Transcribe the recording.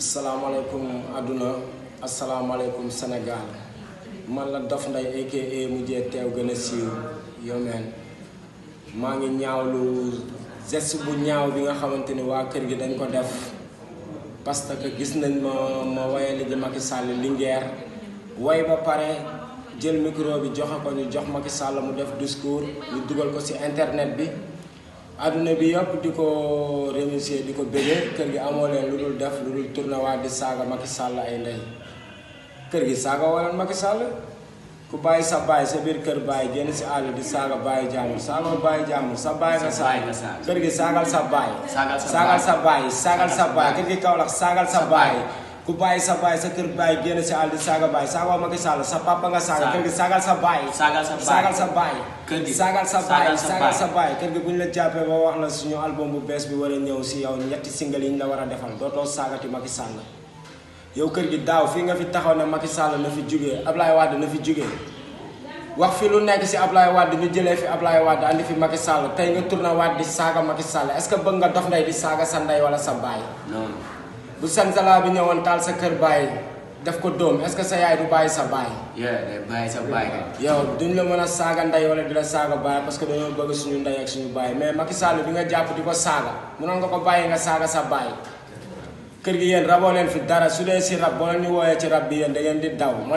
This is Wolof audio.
asalaamaaleykum àdduna asalaamaaleykum Sénégal man la Dof Ndeye aka mujjee teew gën a siiw yomeen maa ngi ñaawlu geste bu ñaaw bi nga xamante ni waa kër gi dañ ko def parce que gis nañ ma ma wayali ji Macky Sall Linguère way ba pare jël micro bi joxe ko ñu jox Macky Sall mu def discours ñu dugal ko ci internet bi adduna bi yëpp di ko remercier di ko bëggee kër gi amoo leen lu dul def lu dul tourné waat di saaga Macky Sall ay ndey kër gi saaga wala Macky Sall ku bàyyi sa baay sa biir kër baay génn si àll di saaga bàyyi jàmbur saaga bàyyi jàmbur sa baay nga saaga kër gi saagal sa baay saagal sa baay saagal sa baay kër gi Kaolack saagal sa baay ku bàyyi sa baay sa kër baay génn si àll di saaga baay saaga Macky Sall sa papa nga saaga kër gi saagal sa baay saagal sa baay saagal sa baay kër gi saagal sa baay saagal sa saagal baay. sa baay kër gi bu ñu la jàppee ba wax la suñu album bu bees bi war a ñëw si yow ñetti single yi ñu la war a defal dootoo saagati Macky Sall yow kër gi daaw fii nga fi taxaw ne Macky Sall na fi jugee Ablaye Wade na fi jugee wax fi lu nekk si Ablaye Wade ñu jëlee fi Ablaye Wade andi fi Macky Sall tey nga tourné waat di saaga Macky Sall est-ce que bëgg nga Dof Ndeye di saaga sa ndey wala sa baay non bu Sanzala bi ñëwoon taal sa kër baay def ko dóom est-ce que sa yaay du bàyyi sa baay yeah day bàyyi sa bàyyi kay yow duñ la mën a saaga ndey wala di la saaga baay parce que dañoo bëgg suñu ndey ak suñu baay mais Macky Sall bi nga jàpp di ko saaga mënoon nga ko bàyyi nga saaga sa baay kër gi yéen raboo leen fi dara su dee si rab boo leen ñu wooyee ci rab bi yéen da ngeen di daw